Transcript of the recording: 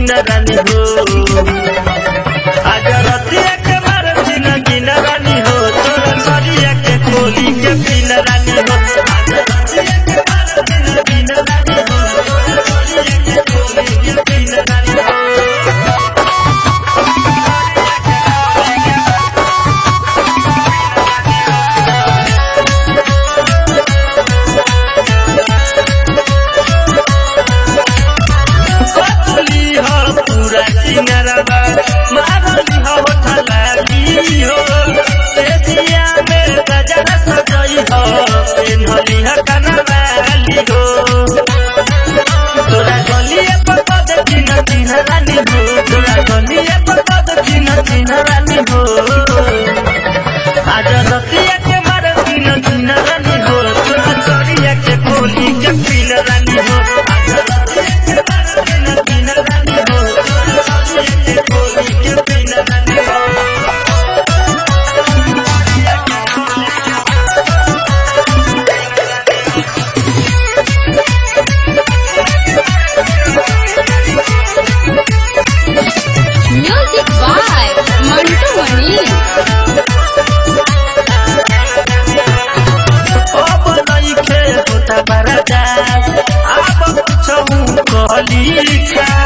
दिन रानी हो आज रतिया के मार दिन दिन रानी हो तोरा सरिया के खोली के दिन रानी हो आज रतिया के मार दिन दिन रानी हो तोरा सरिया के खोली के दिन रानी हो कतली हो पूरा किनारवा मारली हो थलाली हो तेजिया में गजरा सजई हो पेन्हली हो कनवाली हो तोरा गलिए पर पद चिन्ह चिन्ह रानी हो तोरा गलिए पर पद चिन्ह चिन्ह रानी हो आज रतिया के मार चिन्ह चिन्ह रानी हो तोरा चोरिया के खोली के पिन रानी हो आज रतिया के मार चिन्ह चिन्ह रानी हो तोरा चोरिया के खोली के पिन रानी हो Music by Mantu Mani. अब नइखे होता बरदास अब कुछहु कहली खा